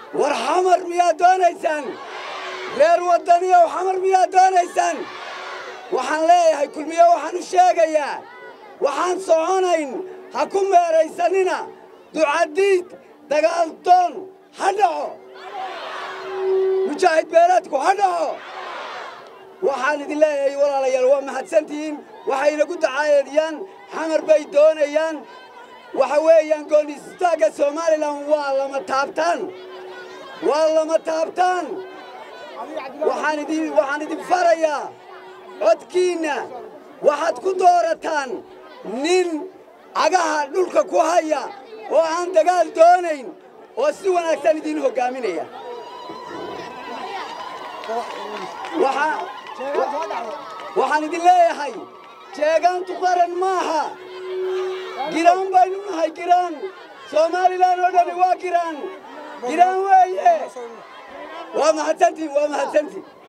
war xamar miyaad doonaysaan reer waddaniyow xamar miyaad doonaysaan waxaan leeyahay kulmiye waxaan u sheegayaa waxaan soconayn ha ku meeraysanina ducadiid dagaaldoon ha dhaco mujaahid beeleedku ha dhaco waxaan idin leeyahay walaalayaal waa mahadsantihiin waxaynagu dacaayadiyaan xamar bay doonayaan waxa weeyaan goonistaagga somalilan waa lama taabtaan waa lama taabtaan waxaan idin waxaan idin farayaa codkiinna waxaad ku doorataan nin cagaha dhulka ku haya oo aan dagaal doonayn oo si wanaagsan idiin hoggaaminaya waxaan idin leeyahay jeegaantu qaran maaha giraan baynu nahay giraan somalilan oo dhani waa giraan giraan weeye waa mahadsantiin waa mahadsantiin